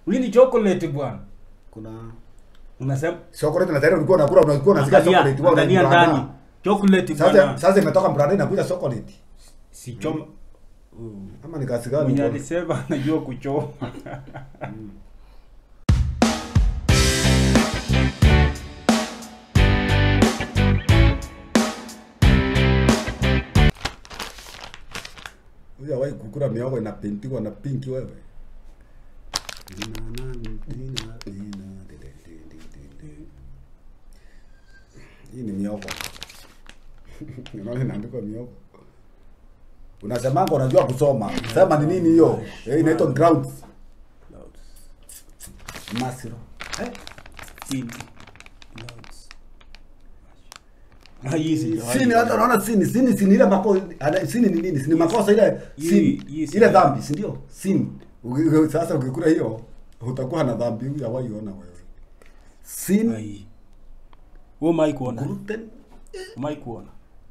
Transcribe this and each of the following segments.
Hii ni chocolate bwana. kuna Unasema chocolate na tayari ulikuwa unakula ulikuwa unasikia angalia, chocolate wewe angalia unaandaa. ndani. Chocolate Sasa bwana. sasa imetoka brand inakuja chocolate. Si choma. Ama ni kazi gani? Mwenye uko- alisema anajua kuchoma. Hujawahi kukula miogo inapintiwa na pinki wewe? Hii ni miogo. Unaona inaandikwa miogo. Unasemanga unajua kusoma. Sema ni nini hiyo? Eh, inaitwa grounds. Masiro. Eh? Sini. Clouds. Ah, hii sijawahi. Sini hata unaona sini, sini sini ile mako ana- sini ni nini? Sini makosa ile Hii- sini. hii Ile sijawahi. dhambi, si ndio? Sini. Uki- Sasa ukikula hiyo utakuwa na dhambi huyu hawahi ona wewe. Sin Ai. Wewe umai kuona? gluten Umai kuona?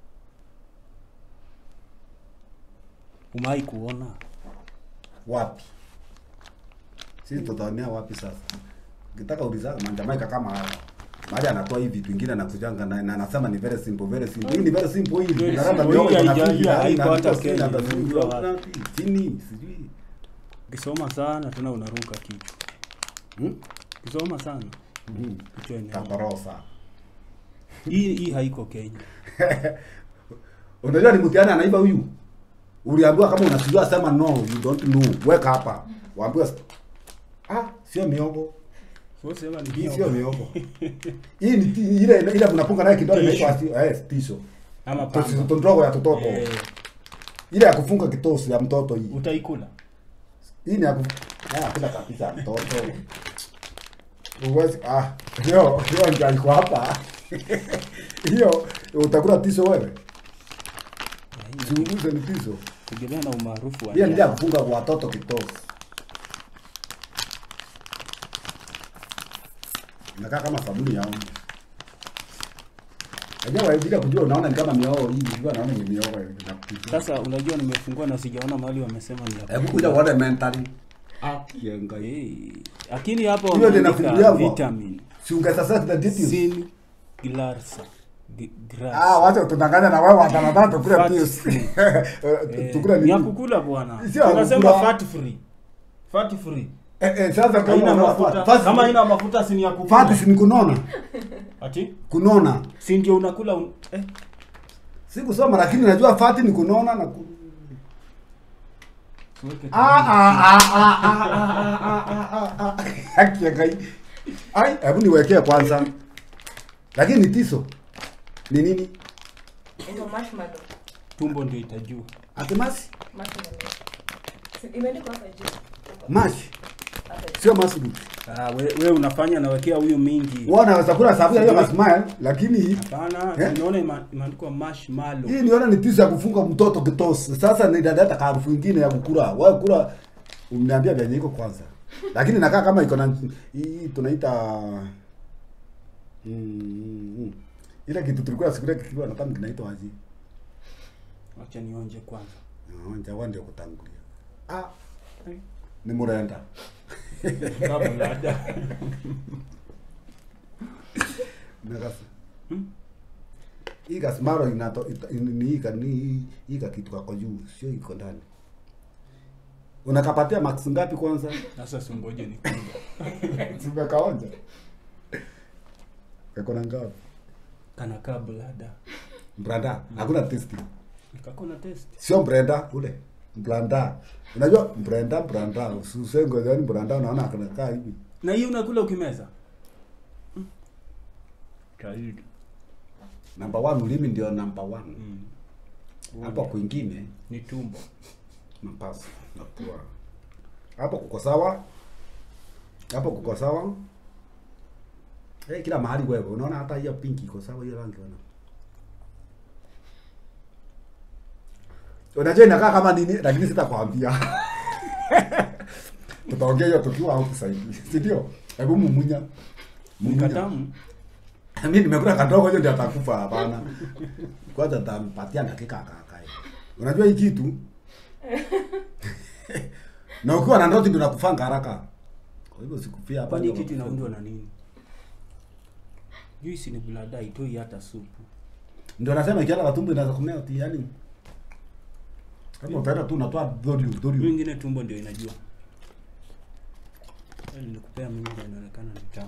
Umai kuona? wapi? Sisi tutaonea wapi sasa? Ukitaka uliza manjamaika kama haya. Mahali anatoa hivi vitu vingine anakujanga na na anasema ni very simple, very simple. Hii ni very simple hii. Very Unaona simple. miogo Hii ina haija- figa, haiko ina hata vitu, Kenya, ina vitu, imekuja ina wapi? Chini, sijui. Ukisoma sana tena unaruka kichwa. Hmm? Ukisoma sana Mhm. kichwa ina. Taporosa. Hii hii haiko Kenya. Unajua ni mtihani anaiba huyu. Uliambiwa kama unasijua sema no, you don't know. Weka hapa. Waambiwa ah, sio miogo. Sio sema ni Hii hiyo. sio miogo. Hii ni ti- ile ile mnapunga naye kidole Tisho. inaitwa eh tisho. Ama Tosi pamba. ndogo ya tototo. Eh, Ile ya kufunga kitosi ya mtoto hii. utaikula. Hii ni ya ku ah, kila kabisa ya mtoto. Uwezi ah, hiyo hiyo ndio iko hapa. Hiyo utakula tisho wewe. Chunguze ni tisho. Tegemea na umaarufu wa. Hiyo ndio ya nyama. kufunga kwa watoto kitosi. Inakaa kama sabuni ya unga. Unajua wewe bila kujua unaona ni kama miogo hii, unajua naona ni miogo inakupitia. Sasa unajua nimefungua na sijaona mahali wamesema ni ya Hebu kuja uone mentally. Ah, kienga hii. Eh, lakini hapo Hiyo ndio wameandika inafungulia kwa- vitamin Si ungesa the details. sin glarsa G- grasa. Ah, wacha tudanganya na wewe watanadhani tukule Fat pills. free. Eh, Eh, Tukule ni ya nini? kukula bwana. Sio ya Tunasema kukula. fat free. Fat free. Eh, eh, sasa kama Haina unaona mafuta. fat- Kama haina mafuta si ni ya kukula. fat si ni kunona. Ati? Kunona. Si ndio unakula un... eh? Si kusoma lakini najua fat ni kunona na ku... Tuweke Ah, ah, ah, ah, ah, ah, ah, ah, ah, ah. Haki ya Ngai. Ai, hebu niwekee kwanza. Lakini ni tiso. Ni nini? Inaitwa marshmallow. tumbo ndio itajua. Atemasi? Marshmallow. Si- Imeandikwa hapa juu. Mash. Hapa juu. Sio mushroom. Ah, we, we unafanya nawekea huyu mingi. Wao wanaweza kula sababu hiyo kama smile lakini Hapana, Eh? tunaona ima- imeandikwa marshmallow. hii niona ni tiso ya kufunga mtoto kitosi. Sasa ni dada harufu nyingine ya kukula. Wewe kula umeniambia vyenye iko kwanza. Lakini nakaa kama iko na hii tunaita mm, mm. Ile kitu tulikuwa siku ile kikiwa na kama kinaitwa aje? Acha nionje kwanza. Onja wande kutangulia. Ah, ni murenda. Kabla hata. Nakasa. Hmm? Hii kasimaro inato ita- ni hii ka- ni hii ka kitu kako juu, sio iko ndani. Unakapatia max ngapi kwanza? Sasa sungoje ni kula. Simekaonja. Kako na ngapi? Kana kabla hata. Branda, hakuna testi. Nikako na test. Sio brenda ule. Branda. Unajua brenda branda, usisengo yani branda unaona anakaa hivi. Na hii unakula ukimeza? Kaidi. Number one ulimi ndio number one. Mm. Hapo kwingine Ni tumbo. mapasi na pua. Hapo kuko sawa. Hapo kuko sawa. Eh, kila mahali wewe unaona hata hiyo pinki iko sawa hiyo rangi unaona. Unajua inakaa kama nini lakini sitakwambia. Tutaongea hiyo tukiwa huku sasa hivi. Si ndio? Hebu mumunya. Mumunya. Nikatamu. Mimi nimekula kadogo hiyo ndio atakufa hapana. Kwanza nitampatia dakika akakae. Unajua hii kitu? na ukiwa na ndoto ndio nakufanga haraka. Kwa hivyo sikufia hapa. Kwani hii ndio kitu mafuta. inaundwa na nini? Juisi ni blada, itoi hata supu. Ndio nasema ikienda katumbo inaweza kumea ati yani. Kama utaenda tu unatoa dhori Hiyo dhori. ingine tumbo ndio inajua. Yaani nilikupea mimi ndio inaonekana ni tamu.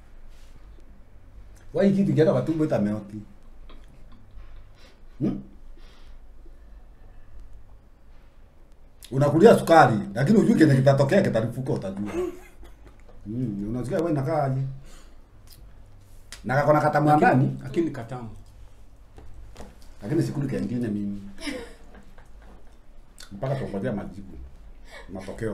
Wai kitu ikienda katumbo itameoti. Hmm? Unakulia sukari lakini hujui kenye kitatokea kitalipuka utajua. Mm, unasikia wewe inakaa aje? Na kakona katamu ndani Lakini katamu. lakini sikuli kengine mimi. Mpaka tungojea majibu. Matokeo.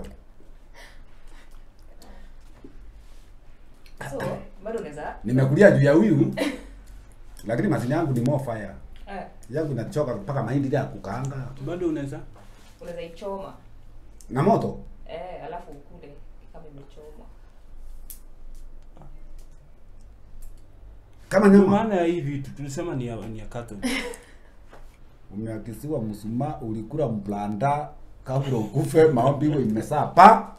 So, bado unaweza Nimekulia juu ya huyu lakini mazini yangu ni more fire. eh, Yangu inachoka mpaka mahindi ile ya kukaanga Bado unaweza unaweza ichoma na moto. eh, alafu ukule kama imechoma. Kama Ndio nyama maana ya hii vitu tulisema ni ya, ni ya Catholic. umeakisiwa msuma ulikula mblanda kabla ukufe maombi iwe imesaa pa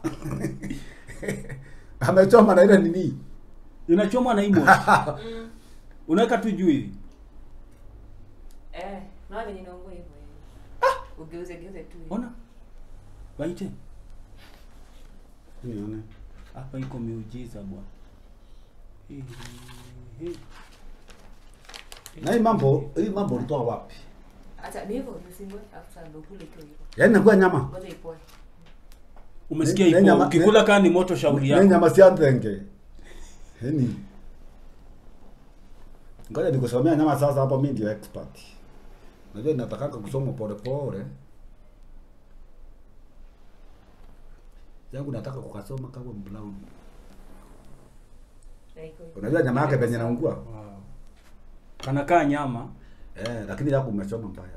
amechoma na ile nini Inachomwa na imo. Mm. Unaweka tu juu hivi. Eh, na venye inaungua hivyo hivyo. Ugeuze geuze tu. hivi. Ona. Waite. nione Hapa iko miujiza bwana. Hii, hii. na hii mambo hii mambo ulitoa wapi Acha ni hivyo usingwe afu sasa ndio kule tu hivyo. yaani nakuwa nyama Ngoja ipoe. Umesikia Ne- ne- ipo. nyama- Ukikula kama ni moto shauri ne yako. nyama sia ndenge yani ngoja nikusomea nyama sasa hapo mimi ndio expert najua ninatakanga kusoma pole pole yangu nataka kukasoma kama brown Na iko hivyo. unajua nyama yake penye naungua Wow. Kanakaa nyama. eh lakini yako umechoma mbaya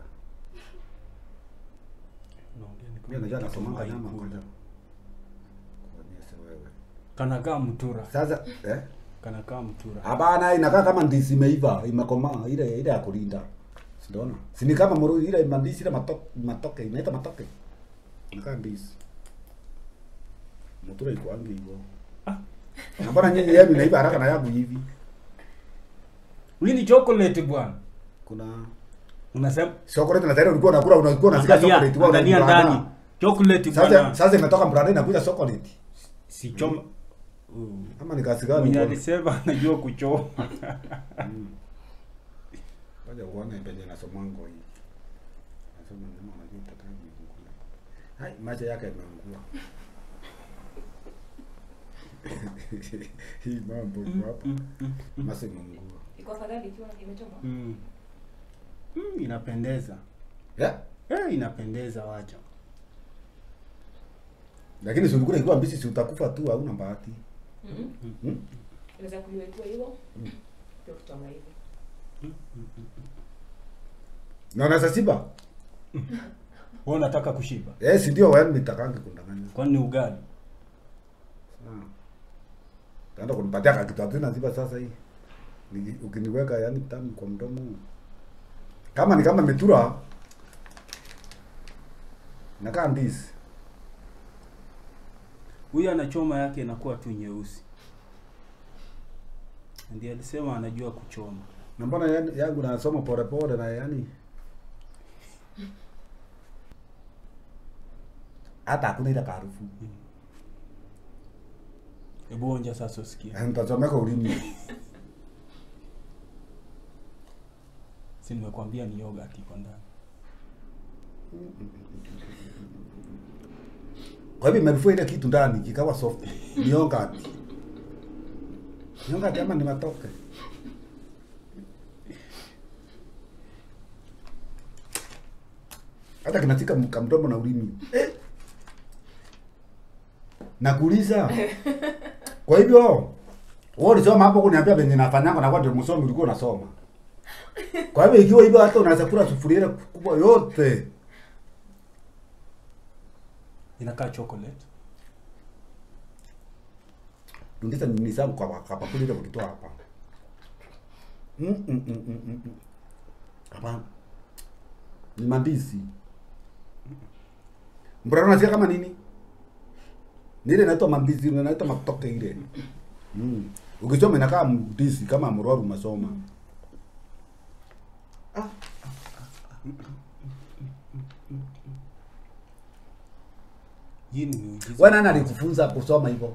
Unaongea ni kama mimi najua kitu nasomanga hawaikula. nyama ngoja kuonyesha wewe Kanakaa mtura. sasa eh Kanakaa mtura. Hapana, inakaa kama ndizi imeiva, imekomaa, ile ile ya kulinda. Siona? Si ni kama moro ile mandizi ile matoke, matoke, inaita matoke. Inakaa ndizi. Mutura iko angi hivyo. Ah. Na mbona nyinyi yenu inaiva haraka na yangu hivi? Hii ni chocolate bwana. Kuna Unasema chocolate na tayari ulikuwa unakula ulikuwa unasikia angalia, chocolate wewe angalia unakula. ndani. Chocolate Sasa bwana. sasa imetoka brand inakuja chocolate. Si choma. Uh. Ama ni kasi gani? Mwenye uko- alisema anajua kuchoma. Mm. Ngoja uone penye nasomango hii. Nasoma nyama unajua utakaa kukula. Hai, macho yake yameungua. Hii mambo iko hapa. Mm, mm, mm. Macho imeungua. Iko afadhali ikiwa imechoma. Mm. Mm, inapendeza. Yeah? Eh, inapendeza wacha. Lakini si ulikula ikiwa mbichi si utakufa tu hauna bahati. Mhm. Hmm? Unaweza kuliwa ikiwa hivyo. Mm. Ndio kuchoma hivi. Na unaweza shiba? Wewe unataka kushiba. Eh, si ndio wewe nitakangi kundanganya. Kwani ni ugali? Ah. Taenda kunipatia kakitu tena ziba sasa hii. Ni- Ukiniweka yani tamu kwa mdomo. Kama ni kama metura nakaa ndizi. Huyu anachoma yake inakuwa tu nyeusi. Ndiye alisema anajua kuchoma. Na mbona yani- yangu nasoma pole pole na yani hata hakuna ile harufu. Hebu onja sasa usikie. Eh, Nitachomeka ulimi. Si nimekwambia ni yogurt iko ndani. Kwa hivyo imerufua ile kitu ndani kikawa soft. Ni yogurt. Ni yogurt ama ni matoke? Hata kinatika mkamdomo na ulimi. Eh. Nakuuliza. Kwa hivyo wewe ulisoma hapo kuniambia venye nafanyanga na kwa ndio msomi ulikuwa unasoma. Kwa hivyo ikiwa hivyo hata unaweza kula sufuria ile kubwa yote. Inakaa chocolate. Rudisha nini zangu kwa kwa bakuli ile ukitoa hapa. Mm mm mm mm mm. mm. Hapana. Ni mandizi. Mbona unasikia kama nini? Ni ile inaitwa mambizi, inaitwa matoke ile. Mm. Ukichoma inakaa mdisi kama mroru umesoma. Hii ni miujiza. Wewe nani alikufunza kusoma hivyo?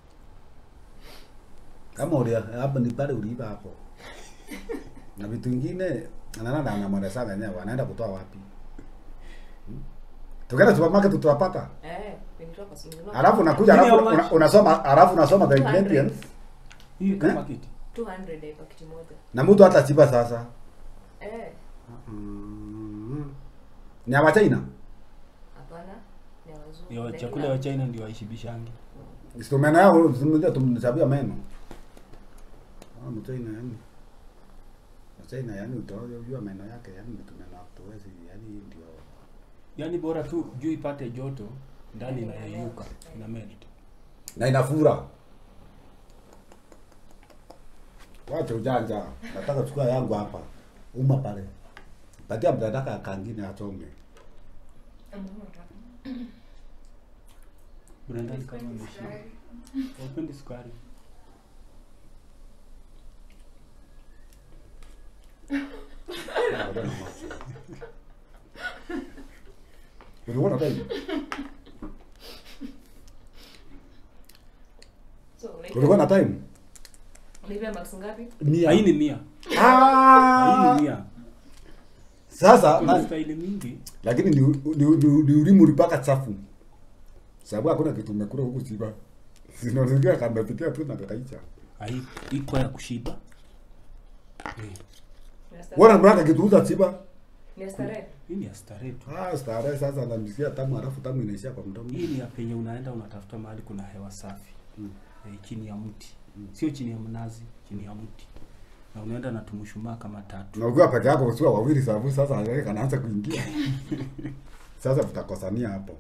Kama ulia hapo ni pale uliiba hapo. Na vitu vingine anaenda anamwenda sana yenyewe anaenda kutoa wapi? Hmm? Tukaenda supermarket tutapata. Eh, nilitoka sinunua. Alafu unakuja Nini alafu how much? una, unasoma alafu unasoma the 200. ingredients Hii kama Eh? kiti. 200 eh, pakiti moja. na mtu hata chiba sasa. Eh, Mm. Ni wa China. hapana. Ni ya wazungu. Yo, Lakini chakula ya China ndio waishibishangi. Sio meno yao zimekuja tumnisabia meno. Ah, mchina yani. Mchina yani utajua meno yake yani mtu meno hatuwezi yani ndio. Yaani bora tu juu ipate joto ndani Ina inayeyuka, melt. ina melt. Na inafura. Wacha ujanja. Nataka chukua yangu hapa. Uma pale. Patia mdadaka kangine achome. Brenda ni kama ameshiba. Wapendi sukari. Uliona tena? So, Ulikuwa na time? Unaipea max ngapi? Mia. Hii ni mia. Hii Ah! ni mia. Sasa Kuna na, staili mingi. lakini ni, ni, ni, ni ulimu ulipaka chafu. Sababu hakuna kitu umekula huku chiba. Sinaongea kamepitia tu na kakaicha. Hai iko ya kushiba. Eh, Ni ya starehe. Wana mraka kitu uza chiba. Ni ya starehe. Hii ni ya starehe tu. Ah, starehe sasa namsikia tamu halafu tamu inaishia kwa mdomo. Hii ni ya penye unaenda unatafuta mahali kuna hewa safi. Mm. Eh, chini ya mti. Sio chini ya mnazi, chini ya mti. Na unaenda na tumushumaa kama tatu. Na ukiwa peke yako usiwa wawili sababu sasa yeye kanaanza kuingia. Sasa tutakosania hapo.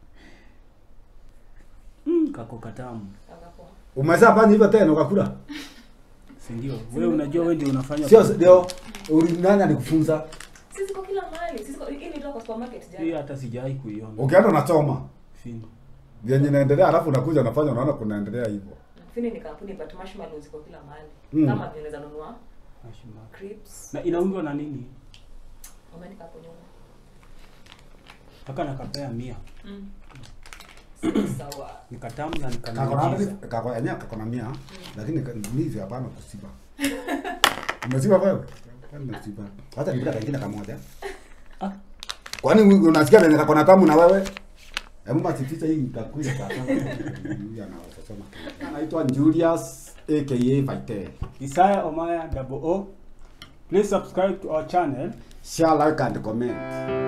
Mm, kako katamu. Akapoa. Umeshafanya hivyo tena ukakula? Si ndio? Wewe unajua wewe ndio unafanya Sio ndio ulinani alikufunza? Sisi kwa kila mahali. Sisi kwa hii nilitoka kwa supermarket Hii jana. hata sijawahi kuiona. Ukienda unachoma. Fini. Vyenye inaendelea alafu unakuja unafanya unaona kunaendelea hivyo. Fini ni kampuni but marshmallows ziko kila mahali. Mm. Kama vile unaweza nunua Hashima. crisps. Na inaundwa na nini? Umeandika hapo nyuma. Mpaka nakapea mia. Mm. Sawa. Ni katamu na Kako na nikamiujiza. kako yenyewe kako na mia lakini ka- mimi hapana kusiba. Umesiba wewe? Umesiba. Hata nipika kingine kamoja. Ah. Kwani wewe unasikia venye kako na tamu na wewe? Hebu matificha hii itakuja kwa sababu. Huyu anaweza sema. Anaitwa Julius aka Vaite. Isaiah Omaya double O. Please subscribe to our channel. Share, like and comment.